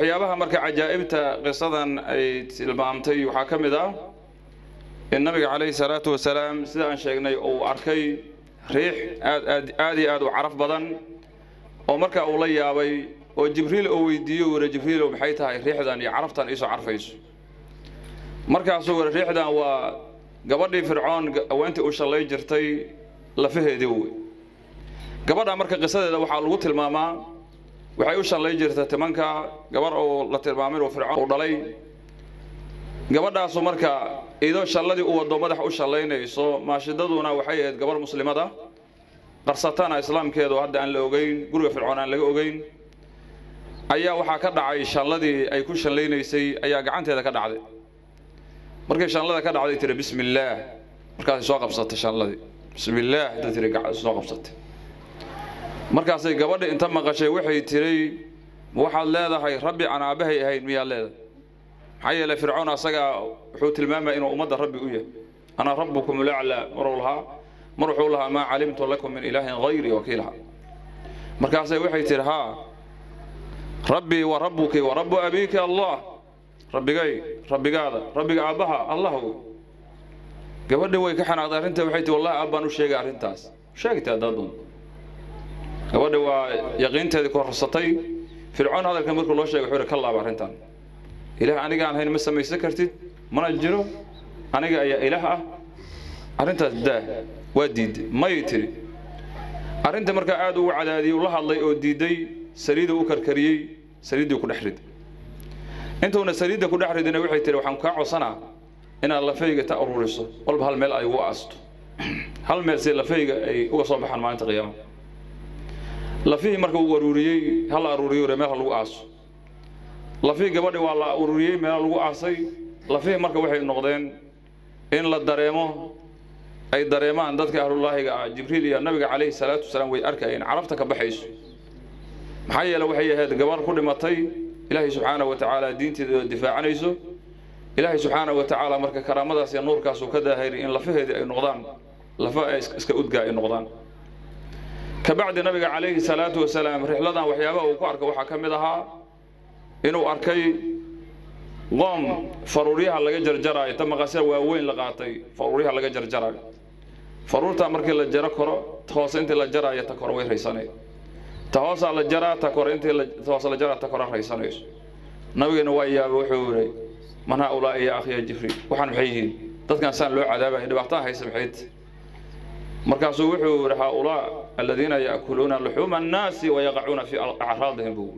waxyaabaha marka cajaa'ibta qisadan ay tilmaamtay waxaa ka mid ah in nabiga calayhi salaatu wasalaam sida aan sheegnay uu arkay riix aad aad aad iyo aad u caraf badan oo marka uu la yaabay oo jibriil uu weydiiyo wara jibriilow maxay tahay riixdan iyo caraftan iisoo carfayso markaasuu wara riixdan waa gabadhii fircoon haweentii u shallay jirtay lafaheedii wey gabadha marka qisadeeda waxaa lagu tilmaamaa waxay u shallay jirtay timanka gabar uu la tilmaamay inuu fircoon uu dhalay gabadhaasu marka idoo shalladii u wado madax u shallaynayso maashidaduna waxay ahayd gabar muslimada qarsatana islaamkeedu hadda aan la ogeyn guriga fircoon aan laga ogeyn ayaa waxaa ka dhacay shalladii ay ku shallaynaysay ayaa gacanteeda ka dhacday markay shallada ka dhacday tiri bismi illaah markaasay soo qabsatay shalladii bismi illaah hadday tiri soo qabsatay markaasay gabadhi inta maqashay waxay tiri waxaad leedahay rabbi aan aabbahay ahayn miyaad leedahay maxaa yeelay fircoon asagaa wuxuu tilmaamaya inuu ummadda rabbi u yahay ana rabbukum laclaa maruu lahaa mar wuxuu lahaa maa calimtu lakum min ilaahin hayri wakiilaha markaasay waxay tihi haa rabbii wa rabbuki wa rabbu abiiki allah rabbigay rabbigaada rabbiga aabbaha allah wey gabadhi way ka xanaaqday arrinta waxay tihi wallahi aabbaan u sheegay arrintaas sheegtay haddaad doonto gabadhi waa yaqiinteedii korsatay fircoon hadalka markuu loo sheegay wuxuu yidhi ka laaba arrintan ilaah aniga aan hayn ma samaysan kartid mana jiro aniga ayaa ilaah ah arrintaas daah waa diiday may tiri arrinta markaa aad ugu cadaadiyey uu la hadlay oo diiday saliiduu u karkariyey saliiddii ku dhex riday intuuna saliidda ku dhex ridina waxay tihi waxaan kaa codsanaa inaad lafayga ta ururiso walba hal meel ay ugu aasto hal meel si lafayga ay uga soo baxaan maalinta qiyaama lafihii marka uu aruuriyey hal aruuriyo meel ha lagu aaso lafihii gabadhi waa la ururiyey meel lagu aasay lafihii marka waxay noqdeen in la dareemo ay dareemaan dadka ahlullaahiga ah jibriil iyo nabiga calayhi salaatu wasalaam way arkayeen carabta ka baxayso maxaa yeele waxay ahayd gabar ku dhimatay ilaahay subxaanahu wa tacaala diinteeda difaacanayso ilaahay subxaanahu wa tacaala marka karaamadaas iyo nuurkaas uu ka daahiri in lafaheedii ay noqdaan lafa ay iska udgaa ay noqdaan kabacdi nabiga calayhi salaatu wasalaam rixladan waxyaabaha uu ku arka waxaa ka mid ahaa inuu arkay qoom faruuryaha laga jarjaraayo ta maqasya waaweyn la qaatay faruuryaha laga jarjaraayo faruurtaa markii la jaro koro ta hoose intii la jaraayo ta kore way raysanay ta hoosaa la jaraa ta kore intii ta hoose la jaraa ta kore raysanayso nabigeena waa yaaba wuxuu yidhi man haa ulaa'i yaa akhiya jibriil waxaan maxay yihiin dadkan saan loo cadaabaya dhibaataan haysa maxayd markaasuu wuxuu yidhi haa ulaa aladiina ya'kuluuna luxuuma annaasi wayaqacuuna fii acraadihim buu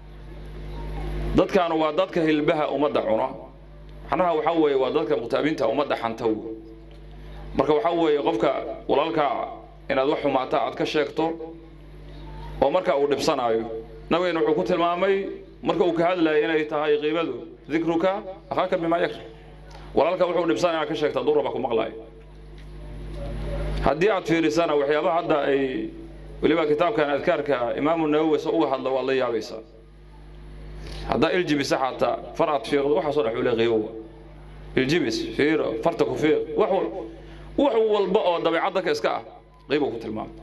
dadkaanu waa dadka hilbaha ummadda cuna macnaha waxaa weeye waa dadka muqtaabiinta ummadda xanta wey marka waxaa weeye qofka walaalkaa inaad wax xumaata aad ka sheegto oo marka uu dhibsanaayo nabigeena wuxuu ku tilmaamay marka uu ka hadlayay inay tahay qiibadu dikruka akhaaka bimaa yakra walaalka wuxuu dhibsan inaad ka sheegta durraba ku maqlaayo haddii aad fiirisana waxyaabaha hadda ay weliba kitaabkan adkaarka imaamu nawowi se uga hadla waad la yaabaysaa haddaa iljibisa xataa far aad fiiqdo waxaasoo dhan xule qiibowa iljibis fiiro farta ku fiiq wax wax walba oo dabeecad dadka iska ah qiibuu ku tilmaamay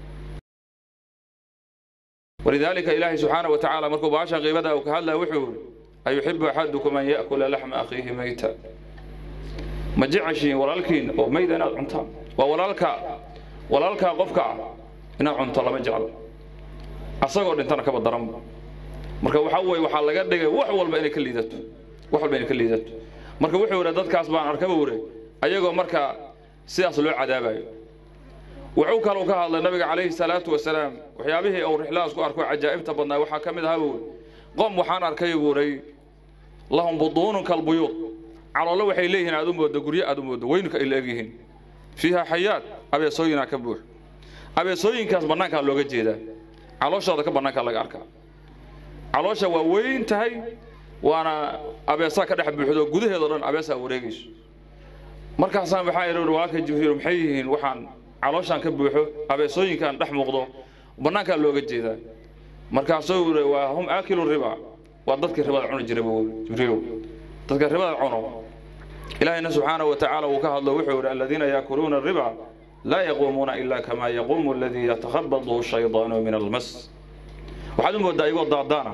walidaalika ilaahay subxaana wa tacaala markuu baasha qiibada uu ka hadlaya wuxuu yidhi ayuxibu axadukum an ya'kula laxma akhiihi mayta ma jeceshiin walaalkiin oo mayda inaad cuntaan waa walaalka walaalkaa qofka ah inaad cunto lama jeclo asagoo dhintana kaba daranba marka waxaa weeye waxaa laga dhigay wax walba inay ka liidato wax walba inay ka liidato marka wuxuu yidhi dadkaas baan arkaba wure ayagoo marka sidaas loo cadaabayo wuxuu kaluu ka hadlay nabiga calayhi salaatu wasalaam waxyaabihii uu rixladaas ku arko cajaa'ibta badnaa waxaa ka mid ahaa buu qom waxaan arkay buuray lahum buduunun kalbuyuud caloolo waxay leeyihiin aad u moodo guryo aad u moodo weynka ay la egyihiin fiiha xayaat abeesooyinaa ka buux abeesooyinkaas bannaankaa looga jeedaa calooshooda ka bannaankaa laga arkaa caloosha waa weyn tahay waana abeesaa ka dhex buuxdo gudaheedao dhan abeesaa wareegayso markaasaan waxaa idhi walaalka jibriil maxay yihiin waxaan calooshaan ka buuxo abeesooyinkaan dhex muuqdo bannaankaa looga jeedaa markaasuu yidhi waa hum aakilu riba waa dadkii ribada cuni jiray buu jibriilow dadka ribada cuno ilaahayna subxaanahu wa tacaala uu ka hadlo wuxuu yidhi aladiina yaakuluuna riba laa yaquumuuna ilaa kamaa yaquumu aladii yatakhabadu shaydaanu min almas waxaad u moodaa igoo daadaana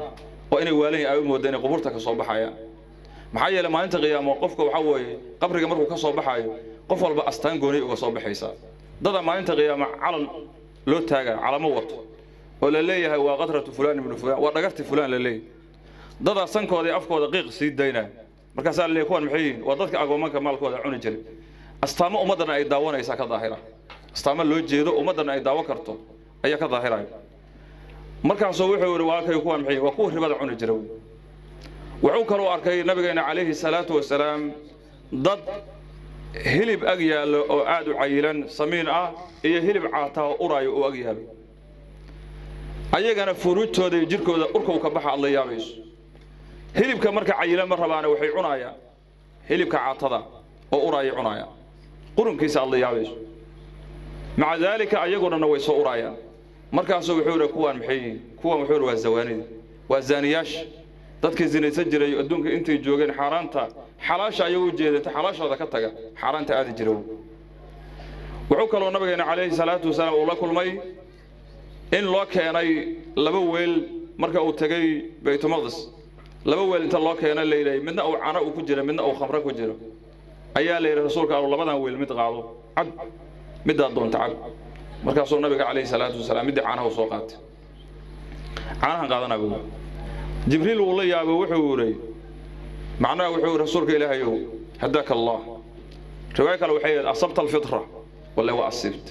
oo inay waalan ay u mooda inay qubuurta ka soo baxayaan maxaa yeelay maalinta qiyaamo qofka waxaa weeye qabriga markuu ka soo baxaayo qof walba astaan gooniy uga soo baxaysaa dada maalinta qiyaamo calan loo taagaa calamo wato oo la leeyahay waa qadratu fulaan ibnu fulaan waa dhagarti fulaan la leeyahay dadaa sankooda iyo afkooda qiiq sii daynaa markaasaa la leeyahay kuwan maxay yihiin waa dadka agoomanka maalkooda cuni jiray astaamo ummaddana ay daawanaysaa ka daahira astaamo loo jeedo ummaddana ay daawo karto ayaa ka daahiraya markaasuu wuxuu yidhi waa kay kuwan maxay yihiin waa kuwa ribada cuni jira wuxuu kaloo arkay nabigeena calayhi salaatu wasalaam dad hilib ag yaallo oo aad u cayilan samiin ah iyo hilib caataa oo uraayo oo ag yaallo ayagana furuujtooda iyo jirkooda urka u ka baxa aad la yaabayso hilibka marka cayilan ma rabaana waxay cunaayaan hilibka caatada oo uraayay cunaayaan qurunkiisa aad la yaabayso maca daalika ayagoo dhanna way soo uraayaan markaasuu wuxuu yidhi kuwaan maxay yihiin kuwan wuxuu yidhi waa zawaanida waa zaaniyaasha dadkii zinaysan jiray adduunka intay joogeen xaaraanta xalaasha ayagoo jeedata xalaashooda ka taga xaaraanta aadi jira wuxuu kaloo nabigeena calayhi salaatu wasalaam uu la kulmay in loo keenay laba weel marka uu tegey baytulmaqdis laba weel inta loo keena la yidhahay midna uu cano uu ku jira midna uu khamro ku jiro ayaa la yidhi rasuulka allu labadan weel mid qaado cab middaad doonta cab markaasuu nabiga calayhi salaatu wasalaam middii caanaha u soo qaatay caanahan qaadanaa buu jibriil wuu la yaabay wuxuu yidhi macnaha wuxuu yidhi rasuulka ilaahayow hadaaka allah riwaayo kale waxay yidhi asabta alfitra walla waa asiibta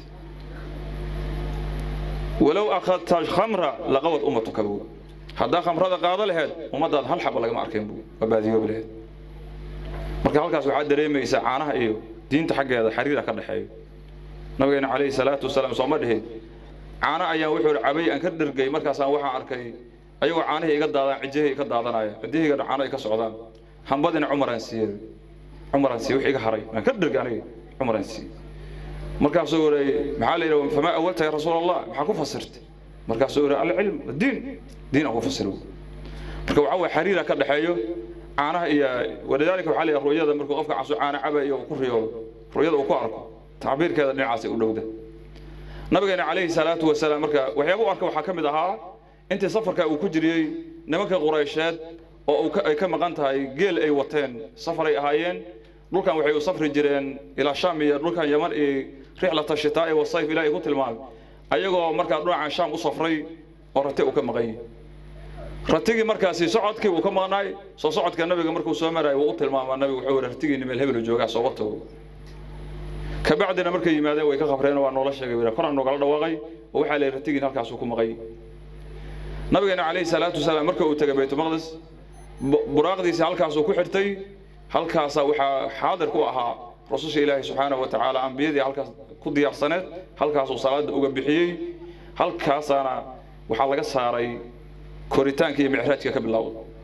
walow akhadta alkhamra laqawad ummatuka buu haddaa khamrada qaado laheed ummaddaada hal xaba lagama arkeen buu waa baadiyoobi laheed marka halkaas waxaad dareemaysaa caanaha iyo diinta xaggeeda xiriira ka dhexeeyo nabigeena calayhi salaatu wasalaam sooma dhihin caano ayaan wuxuu yidhi cabay aan ka dhergay markaasaan waxaan arkay ayagoo caanihii iga daadaan cijihii ka daadanaya cidihiyga caano ay ka socdaan hambadina cumaraan siiyey cumaraan siiyey wix iga haray aan ka dhergay aniga cumaraan siiyey markaasuu yidhi maxaa la yidhi famaa awalta ya rasuul allah maxaa ku fasirtay markaasuu yidhi alcilm diin diin aan ku fasiro marka waxaa waye xiriira ka dhexeeyo caanaha iyo walidaalika waxaa la yidhi ru'yada markuu qofka casu caano cabayo uu ku riyoodo ru'yada uu ku arko tacbiirkeeda dhinacaasay u dhowda nabigeena calayhi salaatu wasalaam marka waxyaaba u arka waxaa ka mid ahaa intii safarka uu ku jiriyey nimanka quraysheed oo ay ka maqan tahay geel ay wateen safaray ahaayeen dhulkan waxay u safri jireen ilaa shaam iyo dhulkan yaman iyo rixlata shitaa'i wasayf ilaahay ku tilmaamay ayagoo markaa dhinacan shaam u safray oo rati uu ka maqan yahay ratigii markaasi socodkii uu ka maqnaay soo socodka nabiga markuu soo maraayo wuu u tilmaamaa nabigu wuxuu yidhi ratigiini meel hebelu joogaa soo wato kabacdina markay yimaadeen way ka qabreen waa noola sheegay wira koran noogala dhawaaqay oo waxaa la yidhi ratigiin halkaasuu ku maqay nabigeena calayhi salaatu wasalaam marka uu tegay baytulmaqdis buraaqdiisa halkaasuu ku xirtay halkaasaa waxaa xaadir ku ahaa rasusha ilaahi subxaanahu wa tacaala ambiyadii halkaas ku diyaarsaneed halkaasuu salaada uga bixiyey halkaasaana waxaa laga saaray koritaanka iyo micraajka ka bilowda